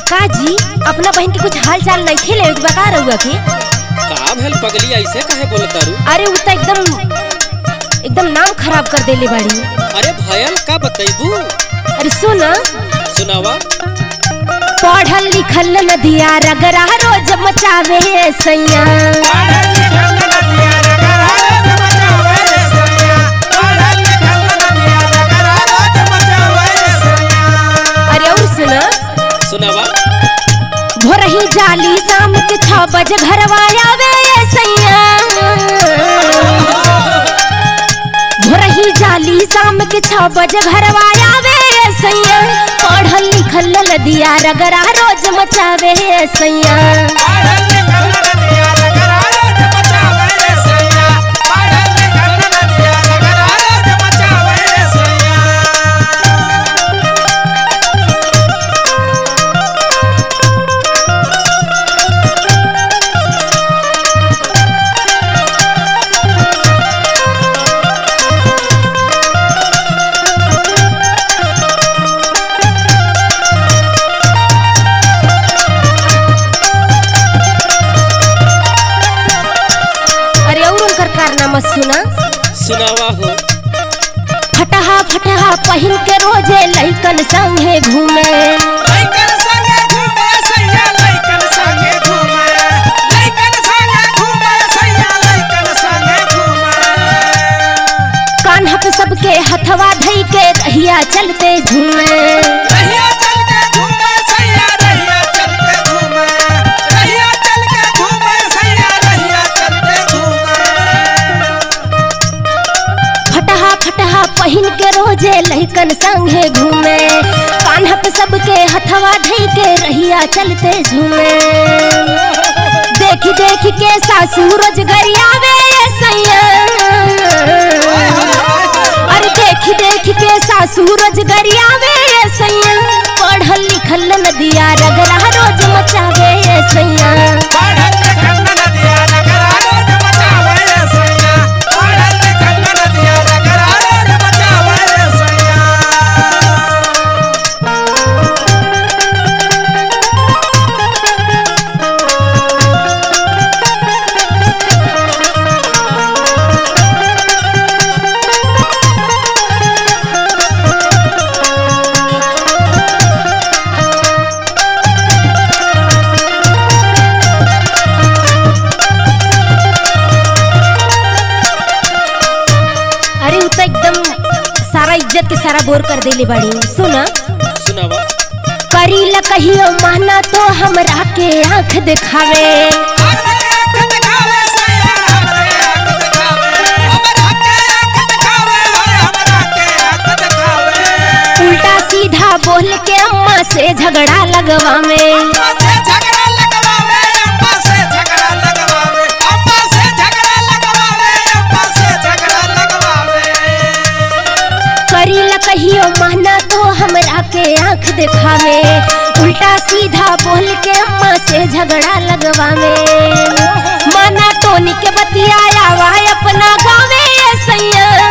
का जी अपना बहन के कुछ हाल चाल नहीं खेले एक बका रहुआ के का भेल पगली ऐसे काहे बोलत तारू अरे उ तो एकदम एकदम नाम खराब कर देले बाड़ी अरे भयल का बतैबू अरे सुना सुनावा पढ़ल लिखल नदिया रगरा रोज मचावे सैया अरे और सुना सुनावा भोरही जाली शाम के छह बजे घरवा आवे सैया भोरही जाली शाम के छह बजे घरवा आवे सैया पढ़ल लिखल लदिया रगरा रोज मचावे सैया अरे और उनकर कारनामा सुना सुनावा हो फटहा फटहा पहिन के रोजे लइकन संगे घूमे कान्हा पे सबके हथवा धई के रहिया चलते झूमे फटहा फटहा पहिन के रोजे लइकन संगे घूमे कान्हा पे सबके हथवा धई के रहिया चलते झूमे देखी देखी के सासू रोज गरियावे सैया अरे देखी देखी के सासू रोज गरियावे सैया पढ़ल लिखल नदिया रगरा रोज मचावे सैया अरे उ तो एकदम सारा इज्जत के सारा बोर कर देले बाड़ी सुना सुनावा करी ल कहियो माना तो हमरा के आंख दिखावे उल्टा सीधा बोल के अम्मा से झगड़ा लगवावे करी ल कहियो माना तो हमरा के आंख दिखावे उल्टा सीधा बोल के अम्मा से झगड़ा लगवावे माना टोनी के बतियाया वा अपना गावे सैया